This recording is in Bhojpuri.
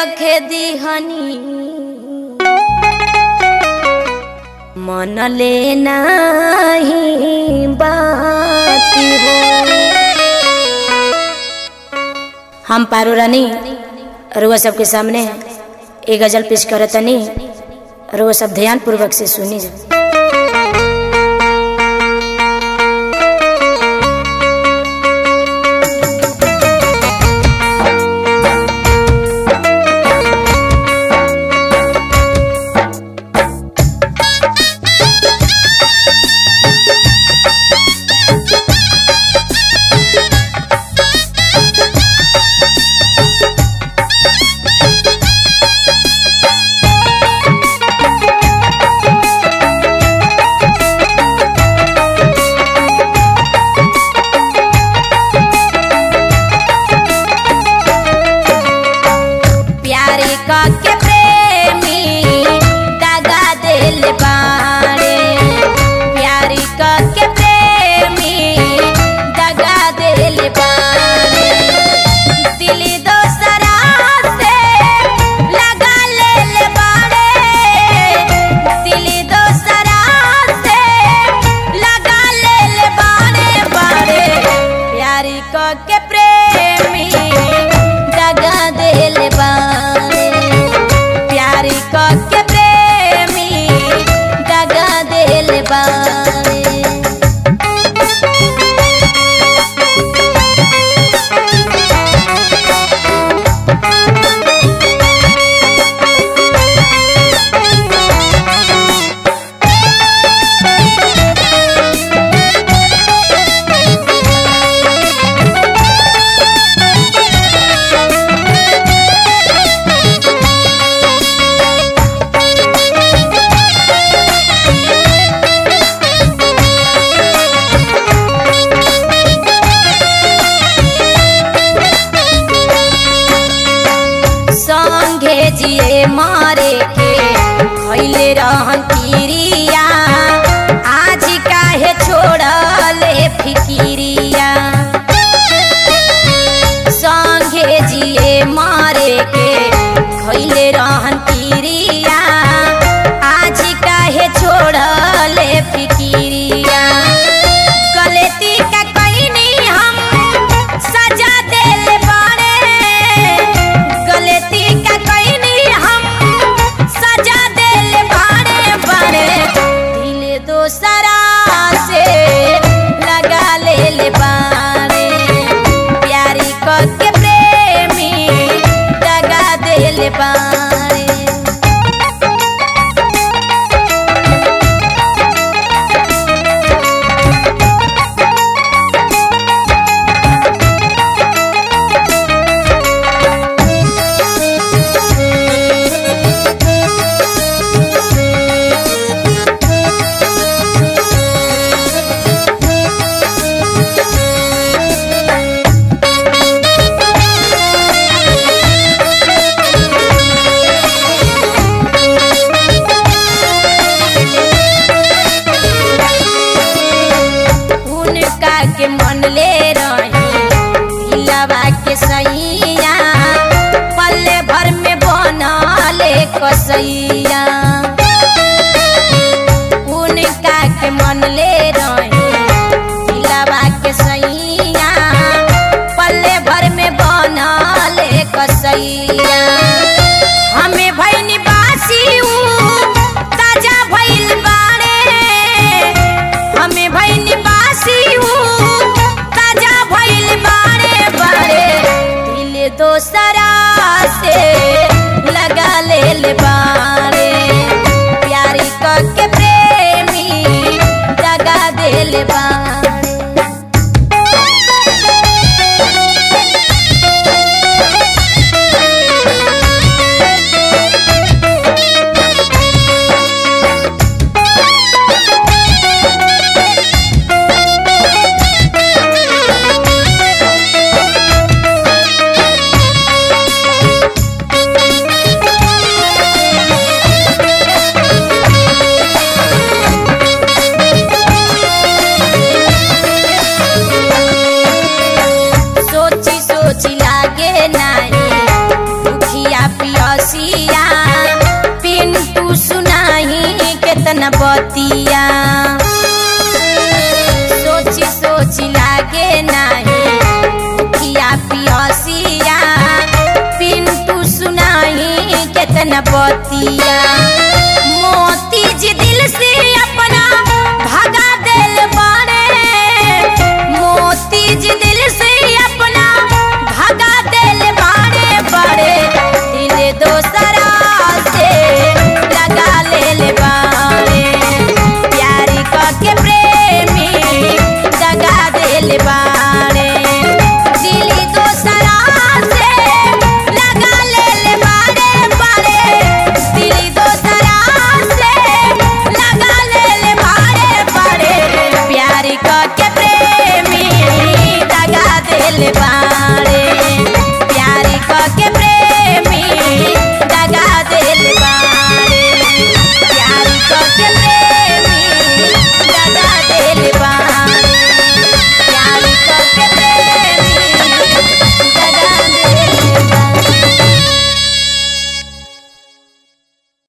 रखे दिहनी मन ले नाही बाती हो हम पारो रानी रुआ सबके सामने एक गजल पेश करतनी रुआ सब ध्यान पूर्वक से सुनी प्यारी के प्रेमी दगा दिल बाड़े प्यारी के प्रेमी दगा दिल बाड़े दिल दोसरा से लगा ले बाड़े दिल दोसरा से लगा ले बाड़े बाड़े प्यारी के प्रेमी दगा दिल बाड़े प्यारी के प्रेमी दगा दिल बाड़े संगे जिए मारे के खैले रहन किरिया आज काहे छोड़ले फिकिरिया संगे जिए मारे के खैले रहन किरिया आज काहे छोड़ले फिकिरिया गलती का कईनी हम सजा दिल बाड़े गलती का कईनी हम सजा दिल बाड़े बाड़े दिल दोसरा से लगा ले बाड़े प्यारी के प्रेमी दगा दिल बाड़े उनका के मन ले रही दिलवा के सैया पल्ले भर में बनले कसैया उनका के मन ले रही दिलवा के सैया पल्ले भर में बनले कसैया हमें भैनी बासी ताजा भइल बाड़े हमें भैनी बासी ताजा भइल बाड़े बाड़े दिल दोसरा से लगा ले बाड़े प्यारी के प्रेमी दगा दिल बाड़े केतना बतिया सोची सोची लागे नाही भूखिया पियसिया पिंटू सुनाही केतना बतिया